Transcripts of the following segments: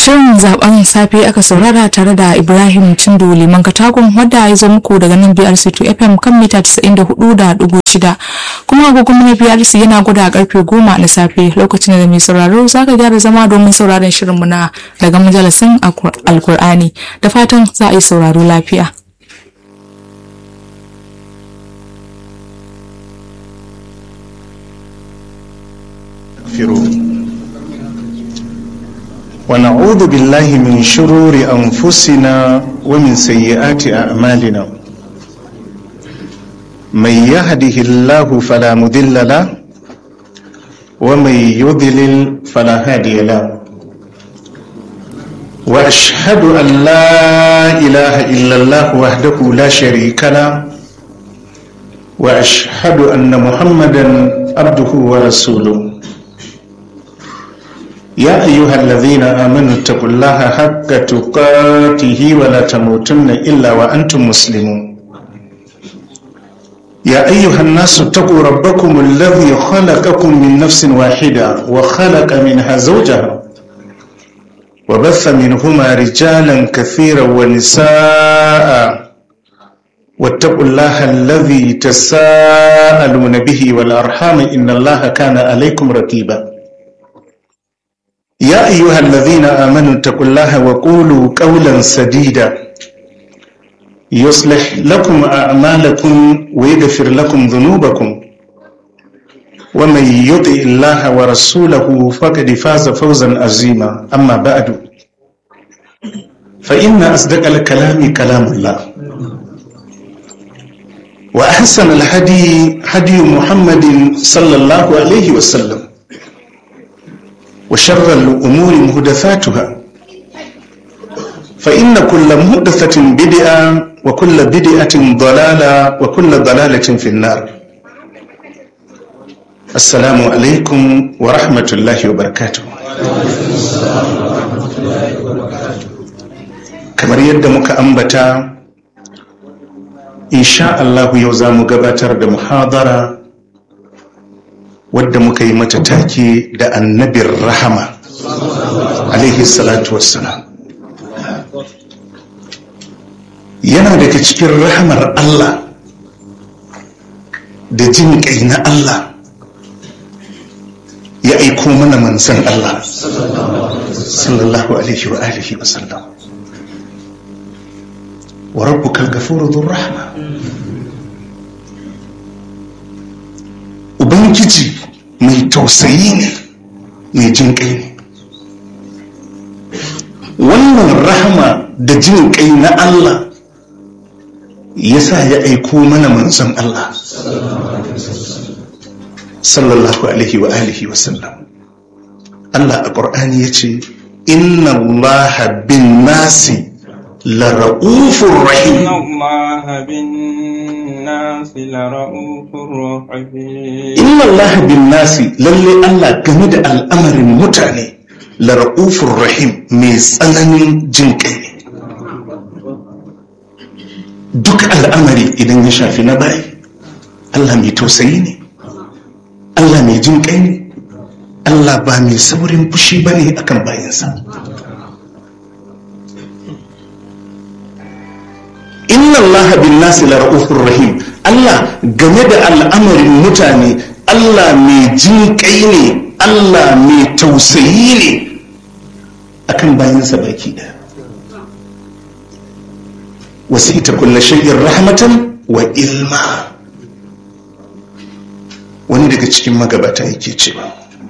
Shirin zaben safe aka saurara tare da Ibrahim Cindo Liman Katagun wadda ya zo muku daga nan BRC2 FM kan mita 94.6 kuma agogon na BRC yana guda karfe 10 na safe lokacin da mai sauraro za ka gyara zama domin sauraron shirinmu na daga majalisin Alkur'ani da fatan za a yi sauraro lafiya. ونعوذ بالله من شرور أنفسنا ومن سيئات أعمالنا من يهده الله فلا مضل له ومن يضلل فلا هادي له وأشهد أن لا إله إلا الله وحده لا شريك له وأشهد أن محمدا عبده ورسوله يا أيها الذين آمنوا اتقوا الله حق تقاته ولا تموتن إلا وأنتم مسلمون يا أيها الناس اتقوا ربكم الذي خلقكم من نفس واحدة وخلق منها زوجها وبث منهما رجالا كثيرا ونساء واتقوا الله الذي تساءلون به والأرحام إن الله كان عليكم رقيبا يا أيها الذين آمنوا اتقوا الله وقولوا قولا سديدا يصلح لكم أعمالكم ويغفر لكم ذنوبكم ومن يطع الله ورسوله فقد فاز فوزا عظيما أما بعد فإن أصدق الكلام كلام الله وأحسن الهدي هدي محمد صلى الله عليه وسلم وشر الأمور محدثاتها فإن كل محدثة بدعة وكل بدعة ضلالة وكل ضلالة في النار السلام عليكم ورحمة الله وبركاته kamar yadda muka ambata insha Allah yau za mu gabatar da muhadara wadda muka yi mata take da annabin rahama alaihi salatu wassalam yana daga cikin rahamar Allah da jin kai na Allah ya aiko mana manzan Allah sallallahu alaihi wa alihi wa sallam wa rabbukal ghafuru dhur rahma ubangiji mai tausayi ne mai jin kai ne wannan rahama da jin kai na Allah ya sa ya aiko mana manzon Allah sallallahu alaihi wa alihi wa sallam Allah a ƙur'ani ya ce inna Allah bin nasi la ra'ufur rahim inna Allah bin nasi lalle Allah game da al'amarin mutane la ra'ufur rahim mai tsananin jin kai ne duk al'amari idan ya shafi na bayi Allah mai tausayi ne Allah mai jin kai ne Allah ba mai saurin fushi ba ne akan bayansa inna Allah bin nasi la ra'ufur rahim Allah game da al'amarin mutane Allah mai jin kai ne Allah mai tausayi ne akan bayansa baki ɗaya wasita kulle shay'in rahmatan wa ilma wani daga cikin magabata yake cewa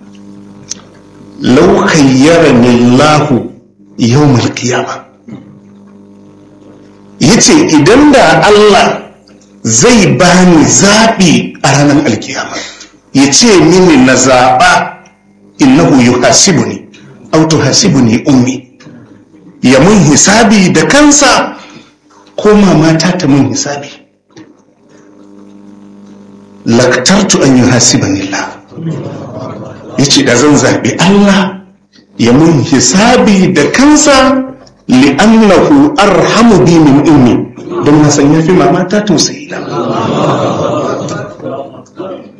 law khayyarani Allah yawmal qiyama yace idan da Allah zai bani zabi a ranar alkiyama yace mini na zaba innahu yuhasibuni aw tuhasibuni ummi ya mun hisabi da kansa ko mamata ta mun hisabi laktartu an yi hasiban Allah ya ce da zan zaɓi Allah ya mun hisabi da kansa li'annahu arhamu bi min ummi don na san yafi mamata tausayi na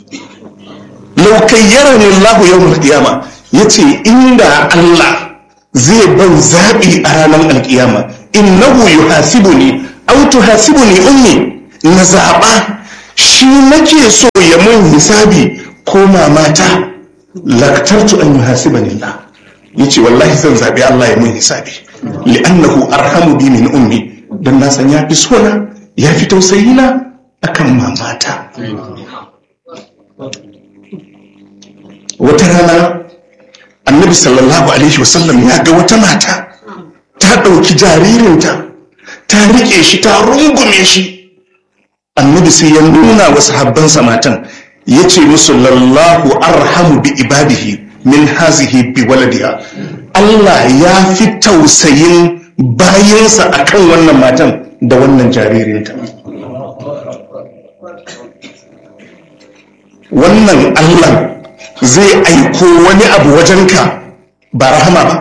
law kayyarani Allah yawmul qiyama yace inda Allah zai ban zaɓi a ranar alkiyama innahu yuhasibuni aw tuhasibuni ummi na zaɓa shi nake so ya mun hisabi ko mamata laktartu an yuhasibani Allah yace wallahi zan zaɓi Allah ya mun hisabi li'annahu arhamu bi min ummi dan na san ya fi sona ya fi tausayina akan mamata wata rana annabi sallallahu alaihi wasallam ya ga wata mata ta ɗauki jaririnta ta riƙe shi ta rungume shi annabi sai ya nuna wa sahabbansa matan ya ce musu lallahu arhamu bi ibadihi min hazihi bi waladiha Allah ya fi tausayin bayansa akan wannan matan da wannan jaririnta wannan Allah zai aiko wani abu wajenka ba rahama ba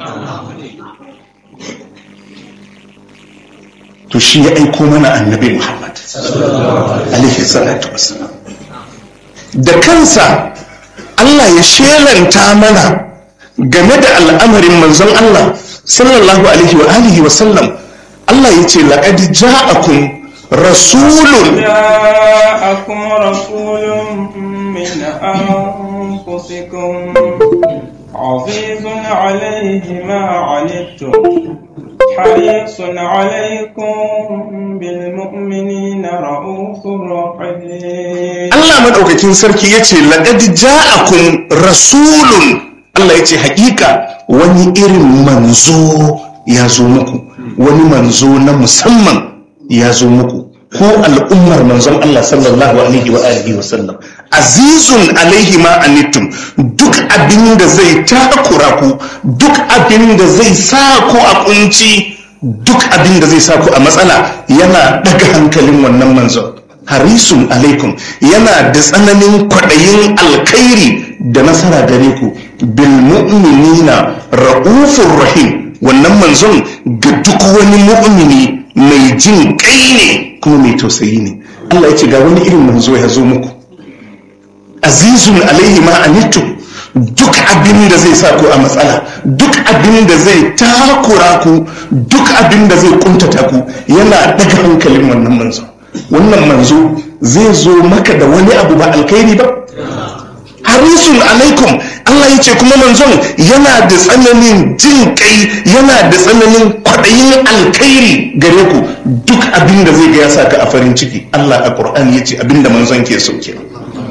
to shi ya aiko mana annabi Muhammad alaihi salatu wassalam da kansa Allah ya shelanta mana game da al'amarin manzon Allah sallallahu alaihi wa alihi wa sallam Allah ya ce laqad ja'akum rasulun جاءكم رسول من أنفسكم عزيز عليه ما عنتم حريص عليكم بالمؤمنين رؤوف رحيم Allah madaukakin sarki ya ce laqad ja'akum rasulun Allah ya ce hakika wani irin manzo ya zo muku wani manzo na musamman ya zo muku ko al'ummar manzon Allah sallallahu alaihi wa alihi wa sallam azizun alaihi ma anittum duk abin da zai takura ku duk abin da zai sa ku a kunci duk abin da zai sa ku a matsala yana daga hankalin wannan manzon harisun alaikum yana da tsananin kwaɗayin alkhairi da nasara gare ku bil mu'minina ra'ufur rahim wannan manzon ga duk wani mu'mini mai jin kai ne kuma mai tausayi ne Allah ya ce ga wani irin manzo ya zo muku azizun alaihi ma anittum duk abin da zai sa ku a matsala duk abin da zai takura ku duk abin da zai kuntata ku yana daga hankalin wannan manzo wannan manzo zai zo maka da wani abu ba alkhairi ba harisun alaikum Allah ya ce kuma manzon yana da tsananin jin kai yana da tsananin kwaɗayin alkhairi gare ku duk abin da zai ga ya sa ka a farin ciki Allah a Qur'ani ya ce abin da manzon ke so kenan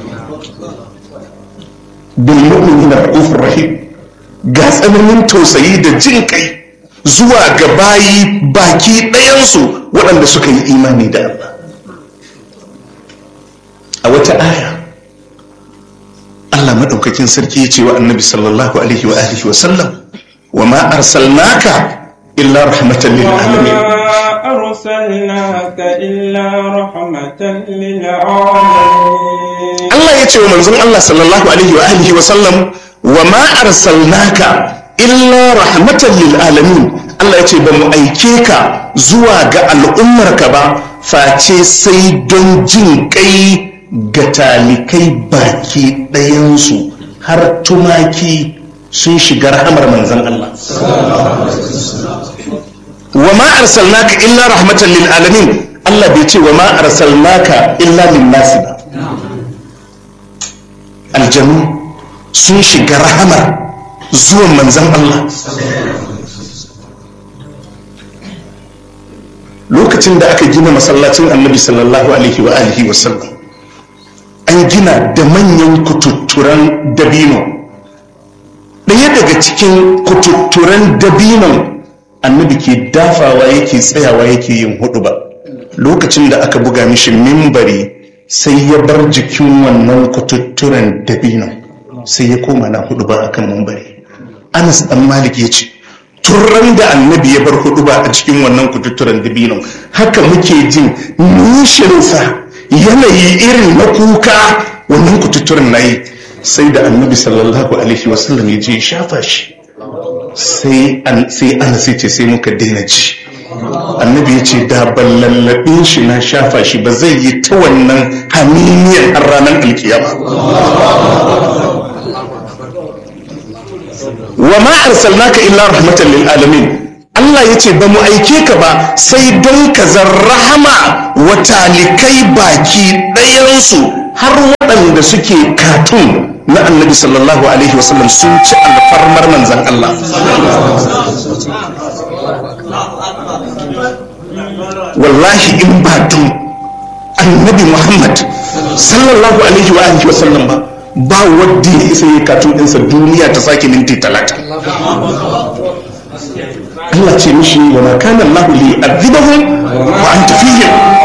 bil mu'minina ra'ufur rahim ga tsananin tausayi da jin kai zuwa ga bayi baki ɗayansu waɗanda suka yi imani da Allah a wata aya Allah maɗaukakin sarki ya ce wa annabi sallallahu alaihi wa alihi wa sallam wa ma arsalnaka illa rahmatan lil alamin وما أرسلناك إلا رحمة للعالمين Allah ya ce wa manzon Allah sallallahu alaihi wa alihi wa sallam wa ma arsalnaka illa rahmatan lil alamin Allah ya ce ba mu aike ka zuwa ga al'ummarka ba face sai don jin kai ga talikai baki ɗayansu har tumaki sun shiga rahamar manzon Allah wa ma arsalnaka illa rahmatan lil alamin Allah bai ce wa ma arsalnaka illa lin nasi ba aljanu sun shiga rahamar zuwan manzan Allah lokacin da aka gina masallacin annabi sallallahu alaihi wa alihi wa sallam an gina da manyan kututturan dabino ɗaya daga cikin kututturan dabinon annabi ke dafawa yake tsayawa yake yin hudu ba lokacin da aka buga mishi mimbari sai ya bar jikin wannan kututturen dabinon sai ya koma na hudu ba akan mimbari anas dan malik ya ce turran da annabi ya bar hudu ba a cikin wannan kututturen dabinon haka muke jin nishinsa yanayi irin na kuka wannan kututturen na yi sai da annabi sallallahu alaihi wasallam ya je shafa shi sai an sai ce sai muka daina ji annabi ya ce da ban lallabe shi na shafa shi ba zai yi ta wannan haminiyar har ranar alkiyama wa ma arsalnaka illa rahmatan lil alamin Allah ya ce ba mu aike ka ba sai don ka rahama wa talikai baki ɗayansu har waɗanda suke katun na annabi sallallahu alaihi wasallam sun ci alfarmar manzan Allah wallahi in ba tun annabi Muhammad sallallahu alaihi wa alihi wasallam ba ba wadda ya isa yi katun ɗinsa duniya ta sake minti talatin Allah ce mishi wa ma kana Allah li azibahum wa anta fihim